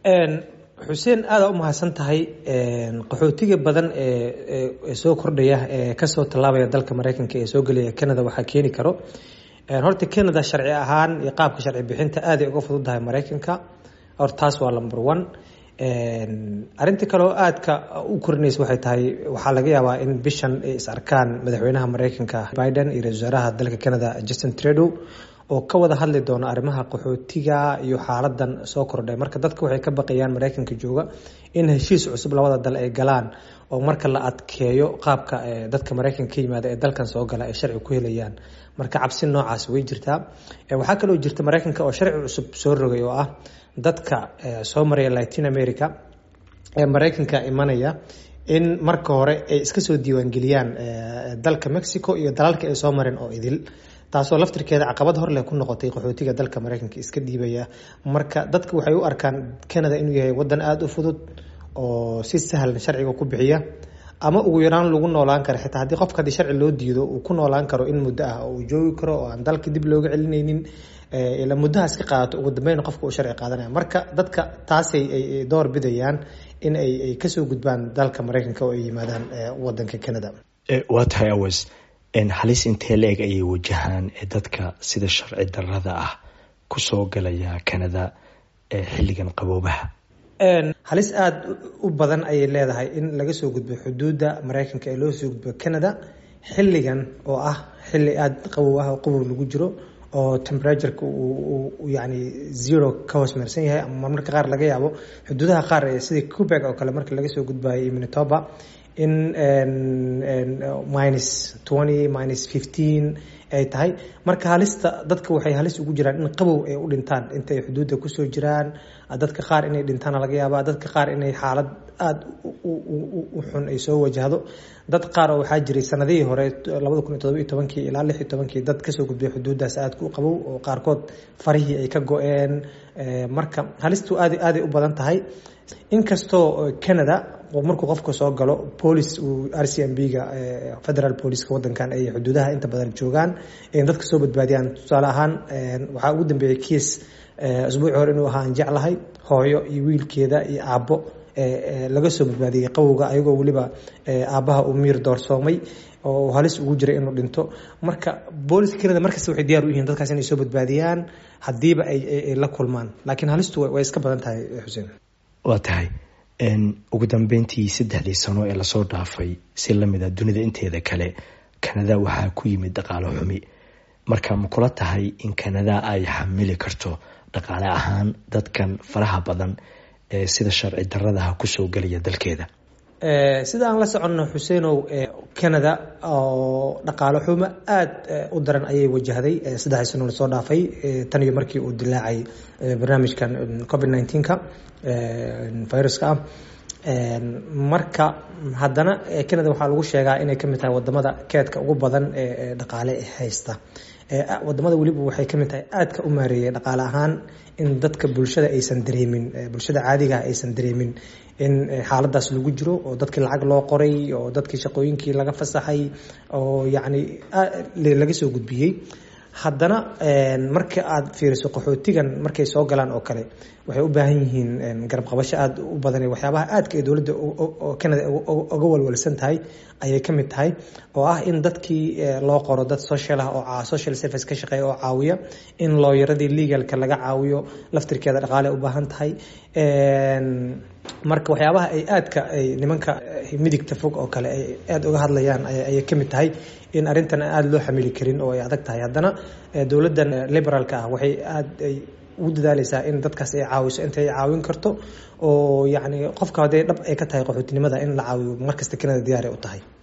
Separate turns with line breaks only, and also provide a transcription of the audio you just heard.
xuseen aada u mahadsan tahay qaxootiga badan ee soo kordhaya ee kasoo tallaabaya dalka mareykanka ee soo gelaya canada waxaa keeni karo horta canada sharci ahaan iyo qaabka sharci bixinta aaday uga fududdahay mareykanka or taas waa number one arinta kaleoo aadka u korinaysa waxay tahay waxaa laga yaabaa in bishan ay is arkaan madaxweynaha mareykanka biden iyo ra-isul wasaaraha dalka canada justin trudeau oo ka wada hadli doona arrimaha qaxootiga iyo xaaladan soo kordhay marka dadka waxay ka baqayaan mareykanka jooga in heshiis cusub labada dal ay galaan oo marka la adkeeyo qaabka dadka mareykanka ka yimaada ee dalkan soo gala ay sharci ku helayaan marka cabsi noocaas way jirtaa waxaa kaloo jirta mareykanka oo sharci cusub soo rogay oo ah dadka soo maraya latin america ee mareykanka imanaya in marka hore ay iska soo diiwaangeliyaan dalka mexico iyo dalalka ay soo mareen oo idil taasoo laftirkeeda caqabad horleh ku noqotay qaxootiga dalka mareykanka iska dhiibaya marka dadka waxay u arkaan canada inuu yahay wadan aada u fudud oo si sahlan sharciga ku bixiya ama ugu yaraan lagu noolaan karo xitaa haddii qofka haddii sharci loo diido uu ku noolaan karo in muddo ah oo uu joogi karo oo aan dalka dib looga celinaynin ilaa muddahaas ka qaadato ugu dambeyn qofka uu sharci qaadanaya marka dadka taasay ay door bidayaan in ay ay kasoo gudbaan dalka mareykanka oo ay yimaadaan wadanka canada
waa tahay awas halis intee la-eg ayay wajahaan dadka sida sharci darada ah kusoo galaya canada xilligan qaboobaha
halis aada u badan ayay leedahay in laga soo gudbo xuduudda mareykanka ee loo soo gudbo canada xilligan oo ah xilli aada qabow ah oo qabow lagu jiro oo temperatureka uu yani zero ka hoos meersan yahay ama marka qaar laga yaabo xuduudaha qaar sidii cubeg oo kale marka laga soo gudbayo iyo minitoba in minus twenty minus fifteen ay tahay marka halista dadka waxay halis ugu jiraan in qabow ay u dhintaan intay xuduudda kusoo jiraan dadka qaar inay dhintaana laga yaaba dadka qaar inay xaalad aada u xun ay soo wajahdo dad qaar oo waxaa jiray sanadihii hore labada kun iyo todoba iyo tobankii ilaa lix iyo tobankii dad kasoo gudbay xuduuddaas aadka u qabow oo qaarkood farihii ay ka go-een marka halistu aad aaday u badan tahay inkastoo canada markuu qofka soo galo police uu r c m b ga federal policeka wadankan ay xuduudaha inta badan joogaan in dadka soo badbaadiyaan tusaale ahaan waxaa ugu dambeeyay kiis asbuuci hore inuu ahaa aan jeclahay hooyo iyo wiilkeeda iyo aabbo laga soo badbaadiyey qawowga ayagoo weliba aabbaha uu miir doorsoomay oo halis ugu jiray inuu dhinto marka booliska canada markasta waxay diyaar u yihiin dadkaas inay soo badbaadiyaan haddiiba ay la kulmaan laakiin halistu way iska badan tahay xuseen
waa tahay ugu dambeyntii saddexdii sano ee lasoo dhaafay si lamid a dunida inteeda kale canada waxaa ku yimid dhaqaalo xumi marka ma kula tahay in canada ay xamili karto dhaqaale ahaan dadkan faraha badan ee sida sharci daradaha kusoo gelaya dalkeeda
sida aan la soconno xuseenow canada oo dhaqaalo xumo aada u daran ayay wajahday saddexdii sano lasoo dhaafay tan iyo markii uu dilaacay barnaamijkan covid nneteen-ka viruska ah marka haddana canada waxaa lagu sheegaa inay kamid tahay wadamada keedka ugu badan ee dhaqaale haysta wadamada weliba waxay kamid tahay aadka u maareeyay dhaqaale ahaan in dadka bulshada aysan dareemin bulshada caadigaah aysan dareemin in xaaladaas lagu jiro oo dadkii lacag loo qoray oo dadkii shaqooyinkii laga fasaxay oo yacni laga soo gudbiyey haddana marka aada fiiriso qaxootigan markay soo galaan oo kale waxay u baahan yihiin garab qabasho aada u badan waxyaabaha aadka ee dowladda canada uga walwalsan tahay ayay ka mid tahay oo ah in dadkii loo qoro dad social ah oo social service ka shaqeeya oo caawiya in looyaradii legalka laga caawiyo laftirkeeda dhaqaale u baahan tahay marka waxyaabaha ay aadka ay nimanka midigta fog oo kale ay aada uga hadlayaan ayay ka mid tahay in arrintan aada loo xamili karin oo ay adag tahay haddana dowladdan liberaalka ah waxay aada ay ugu dadaaleysaa in dadkaas ay caawiso inta ay caawin karto oo yacni qofka hadday dhab ay ka tahay qaxootinimada in la caawiyo markasta canada diyaaray u tahay